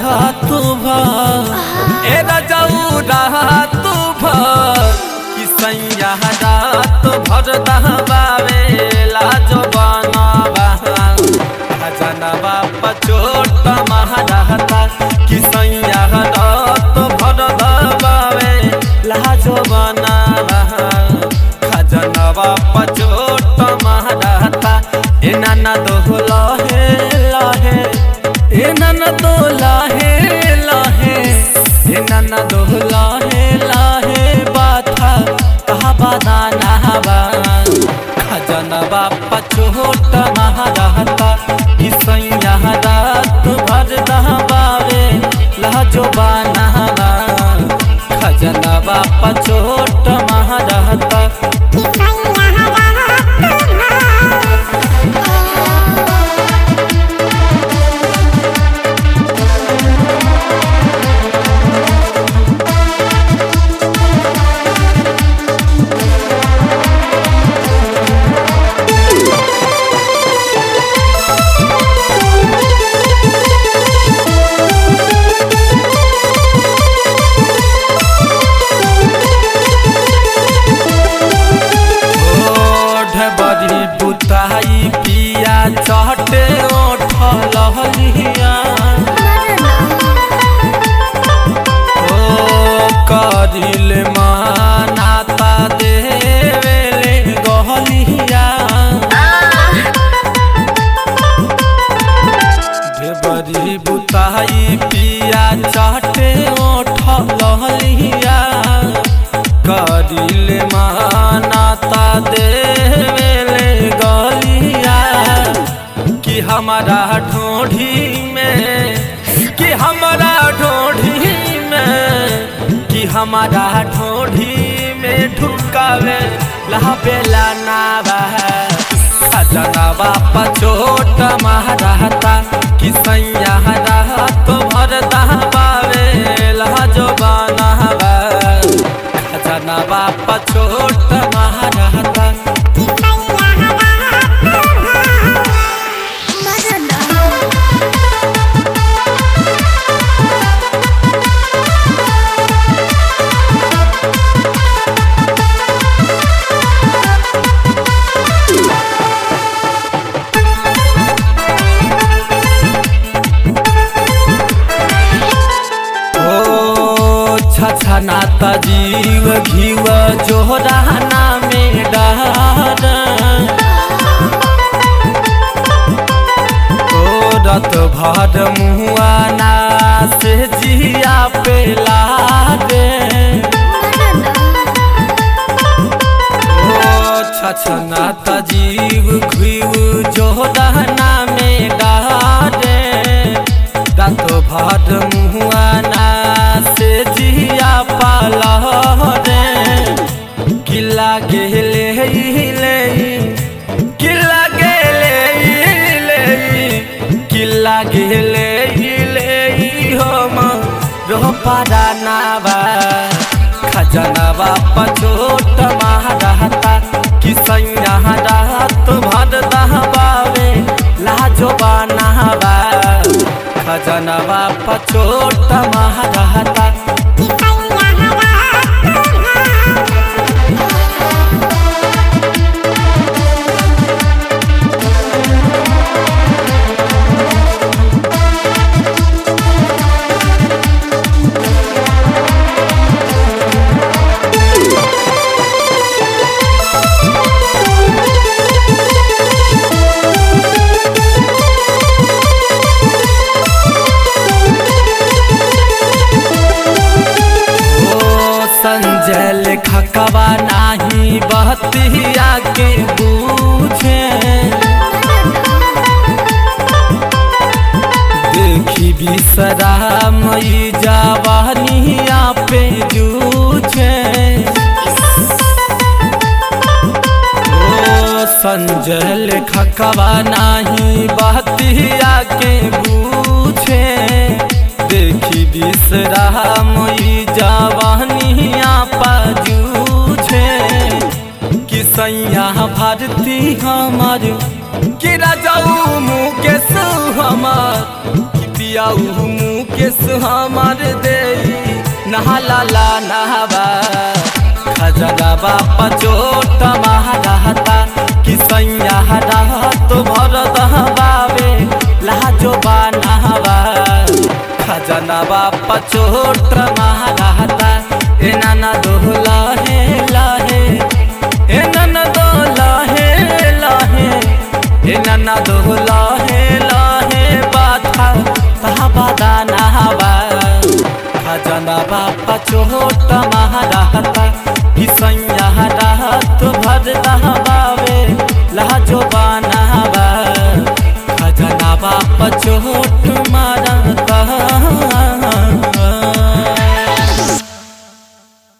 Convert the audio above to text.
रात भर ए रजऊ रात भर कि सैया रात भर दहबावे लाजो बनावा खजनवा पचोट महारहता कि सैया रात भर दहबावे लाजो बनावा खजनवा पचोट महारहता ए नाना दो लहे लहे ए नाना दो लहे लहे ए नाना दो लहे लहे बाथा कहा बादाना हवा खजनवा पचोट महारहता इसैया रात भर दहबावे लहजो बानहवा खजनवा पचोट महारहता ओढ़ बड़ी बुताई पिया चहटे ओठ लहलिया ओ करिल मानाता देवेले गहलिया बड़ी बुताई पिया चहटे ओठ लहलिया करिल मानाता देवेले गलिया कि हमारा ढोढ़ी में कि हमारा ढोढ़ी में कि हमारा ढोढ़ी में ढुकावे लहबेला नावा खजनवा पचोट महरहता कि सैया रहत भर दहबावे लहजो बनहबा खजनवा पचोट महरहता ओ छछना त जीव घीव जोहराना में डहर ओ रत भर मुआना से जिया पे लागे ओ छछना त जीव घीव जोहराना में डहरे रात भर मुआना से जिया पाला रे किला गेले ले किला गेले ले किला गेले ले हम रोपारा नावा खजनवा पचोट महारहता कि सैया रात भर दहबावे लाजो बनावा खजनवा पचोट महारहता ओ संजल खकवा नाही बहतिया के बूझे देखी बिसरा मई जवानिया पे जूझे ओ संजल खकवा नाही बहतिया के बूझे देखी बिसरा मई जवानिया पाजूझे कि सैया भारती हमार कि राजाऊ मुकेश हमार कि पियाऊ मुकेश मुकेश हमार दे नहाला ला नहबा खजरा बापा चोट महाराता कि सैया रहत भर दहबावे लाजो बा नहबा खजना बापा चोट महाराता ए नाना दोहला हे लाहे ए नाना दोहला हे लाहे ए नाना दोहला हे लाहे बाथा तहबादा नहबा खजना बापा चोट महाराता कि सैया रहत भर दहबा